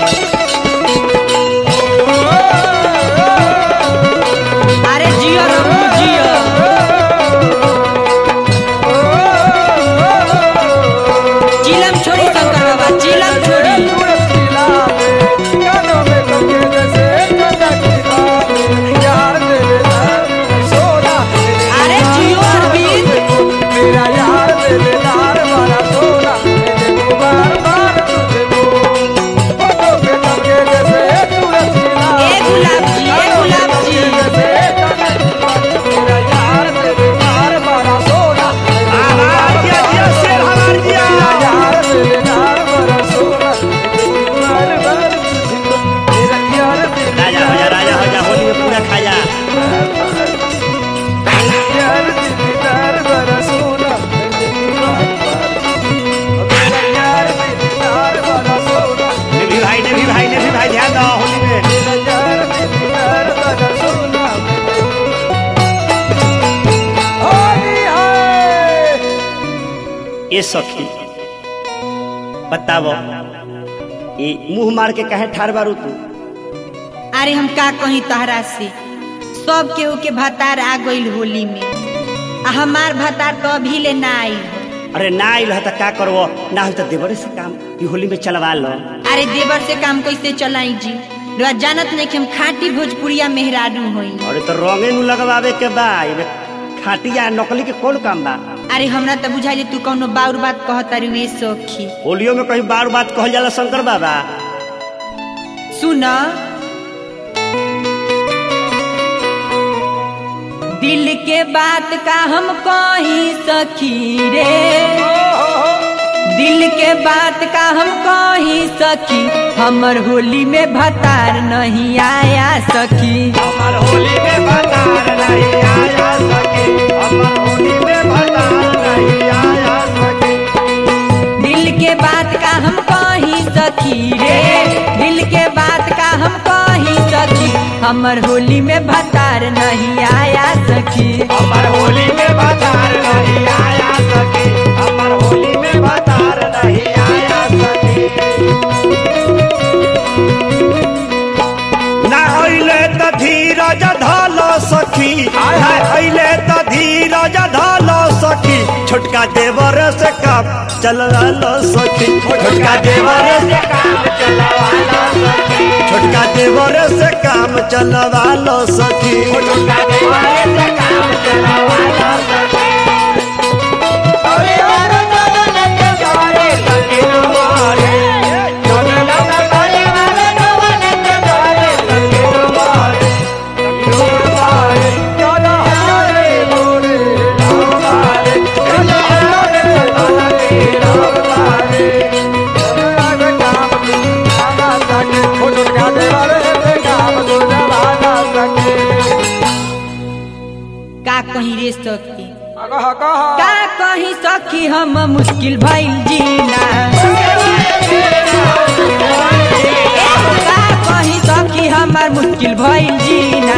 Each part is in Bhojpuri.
अरे जियो रघु जियो चिलम छोड़ी शंकर बाबा चिलम छोड़ी अरे जियो अरविंद ए गुलाब जी ए गुलाब जी जिया जिया शेर हमार जिया राजा हो जा राजा हो जा होली में पूरा खा जा ने भी भाई ने भी भाई ने भी भाई ध्यान दो होली में ये सखी बताओ ये मुंह मार के कहे ठार बारू तू अरे हम का कहीं तहरा से सब केहू के भतार आ गइल होली में आ हमार भतार तो अभी ले ना आई हो अरे ना आइल है तो का करबो ना हो तो देवरे से काम ई होली में चलवा लो अरे देवर से काम कैसे चलाई जी रउआ जानत नहीं कि हम खाटी भोजपुरिया मेहरारू होई अरे तो रंगे नु लगवावे के बा एमे खाटिया नकली के कौन काम बा अरे हमरा तो बुझाई तू कौनो बाउर बात कहत अरे वे सखी होलियो में कहीं बार बात कहल जाला शंकर बाबा सुन दिल के बात का हम कही सखी रे दिल के बात का हम कही सखी हमर होली में भतार नहीं आया सखी हमर होली में भतार नहीं आया सके हमर होली में भतार नहीं आया सके दिल के बात का हम कही सखी रे दिल के बात का हम कही सखी हमर होली में भतार नहीं आया सखी हमर होली में भतार नहीं आया सके हमर होली में भतार नहीं आया सके ना अइले त धीरज धल सखी ना अइले त धीरज धल सखी छोटका देवर से काम चलवा सखी छोटका देवर से काम चलवा सखी छोटका देवर से काम चलवा लो सखी छोटका देवर से काम चलवा सखी का कहीं रे सखी का कहीं सखी हम मुश्किल भइल जीना का कहीं सखी हमार मुश्किल भइल जीना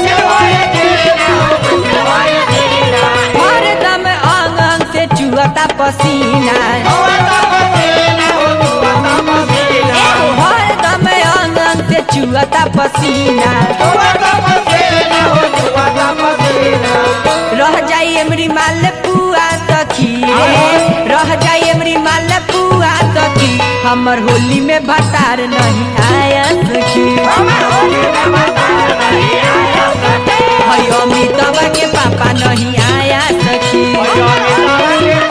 हरदम अंग अंग से चुअता पसीना हरदम अंग अंग से चुअता पसीना रह जाई एमरी माल पुआ सखी रे रह जाई एमरी माल पुआ सखी हमर होली में भतार नहीं आया सखी हई अमिताभ के पापा नहीं आया सखी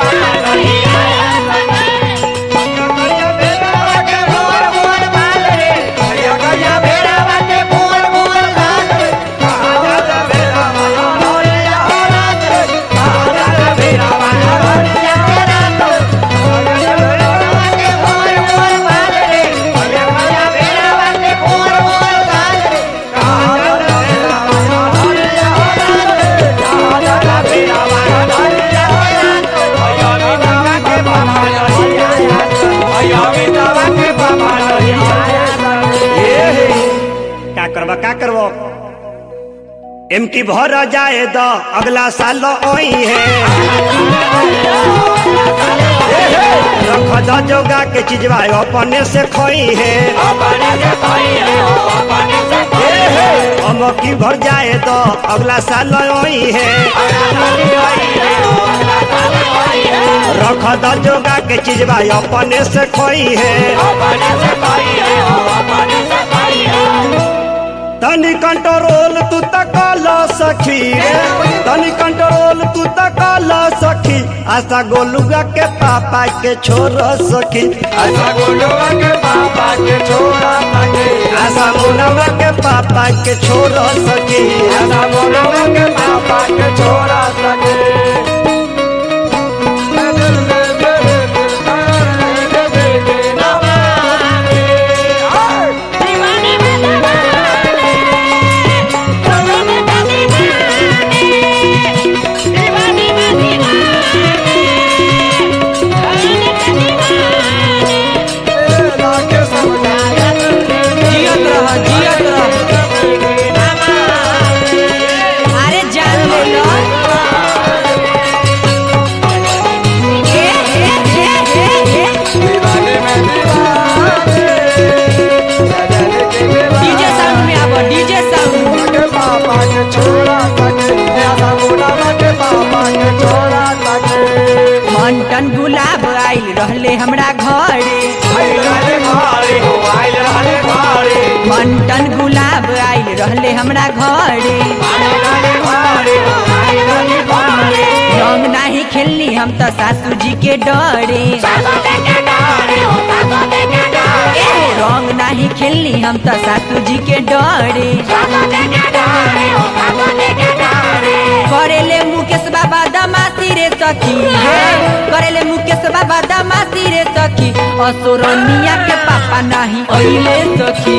का करबा का करबो एम की भर जाए द अगला साल ओई है रख द जोगा के चिजवा अपने से खोई है ए हे हम की भर जाए तो अगला साल ओई है रख द जोगा के चिजवा अपने से खोई है तनी कंट्रोल तू तक ला सखी रे तनी कंट्रोल तू तक ला सखी आशा गोलुआ के पापा के छोर सखी ऐसा गोलुआ के पापा के छोड़ा सके आशा मुनवा के पापा के छोर सखी ऐसा गोलुआ के पापा के छोड़ा सके दीवाने में दीवाने चलो में दीवाने दीवाने में दीवाने चलो में दीवाने जियत रह जियत रह अरे जान ले लो ए, ए, ए, ए, ए। दीवाने में दीवाने डीजे साउंड में आबो डीजे साउंड के पापा के छोड़ा सके ऐसा गोलुआ के पापा के छोड़ा सके मंटन गुलाब आइल रहले हमरा घरे आइल रहले घरे हो आइल रहले घरे मंटन गुलाब आइल रहले हमरा घरे आइल रहले घरे हो आइल रहले घरे रंग नाही खेलनी हम तो सासू जी के डरे ए, रंग नाही खेलनी हम तो सासू जी के डरे करेले मुकेश बाबा दमासी रे सखी हे करेले मुकेश बाबा दमासी रे सखी असुरनिया के पापा नाही अइले सखी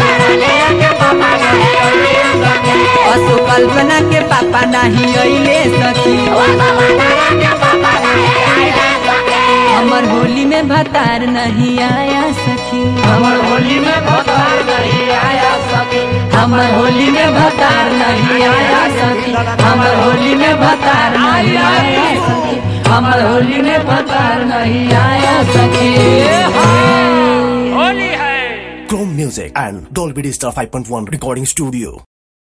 असु कल्पना के पापा नाही अइले सखी हमर होली में भतार नहीं आया सखी हमर होली में भतार नहीं आया सके हमर होली में भतार नहीं आया सखी हमर होली में भतार नहीं आया सखी हमर होली में भतार नहीं आया सखी Chrome Music and Dolby Digital 5.1 Recording Studio.